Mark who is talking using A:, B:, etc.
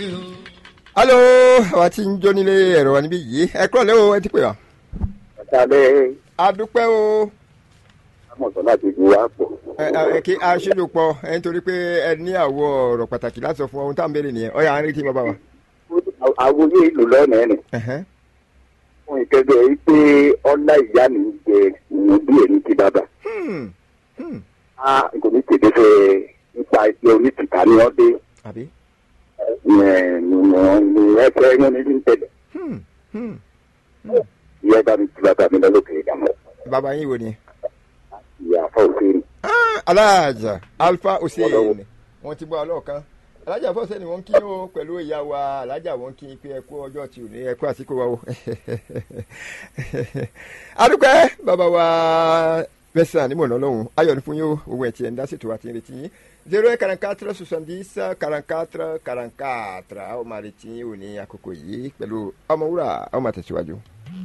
A: alo àwa tí ń jó nílé ẹ̀rọ wa níbí yìí ẹ kúrò lẹ́wọ̀ ẹ ti pè wá.
B: Àtàlẹ́
A: adúpẹ́ o
B: Amọ̀sán láti ju wa pọ̀.
A: ẹ ẹ kí aṣílùpọ̀ ẹ nítorí pé ẹ ní àwọ̀ ọ̀rọ̀ pàtàkì láti sọ fún ohun tá à ń béèrè nìyẹn ọ̀yà à ń retí bàbá wa.
B: Àwòye ìlú lọ́nà ẹ̀ nì.
A: Ẹ̀hẹ́n.
B: Fún ìkẹ́gbẹ́ yìí pé ọlá ìyá mi jẹ ìwọ̀n bí èmi ti bàbá.
A: Hmm, hmm,
B: A kò ní tètè fẹ́ nípa ìṣe onítìta ní ọdẹ.
A: àbí.
B: Ní ẹ̀fẹ́ wọn ní ní tẹ̀lé.
A: Hmm, hmm.
B: Ìyá bá mi ti bàbá mi lọ́lọ́kẹ́ ìdààmú.
A: bàbá yín wo ni.
B: Ìyá afọ òfin.
A: Ah, aláàjà alfa hussein
B: Ọlọ́wọ́.
A: wọn ti bọ alọọkan alájà fọsẹ ni wọn kí o pẹ̀lú ìyá wa alájà wọn kí pé ẹ kú ọjọ́ tí ò ní ẹ kú àsìkò wa o adúpẹ́ bàbá wa mẹsàn-án ní mọ̀nà ọlọ́run ayọ̀ ní fún yín o owó ẹ̀ tí ẹ̀ ń dá sí tòwá tí ń retí yín zero eight quarante quatre soixante-dix quarante quatre quarante quatre àwọn máa retí yín o ní àkókò yìí pẹ̀lú ọmọwúrà àwọn máa tẹ̀síwájú.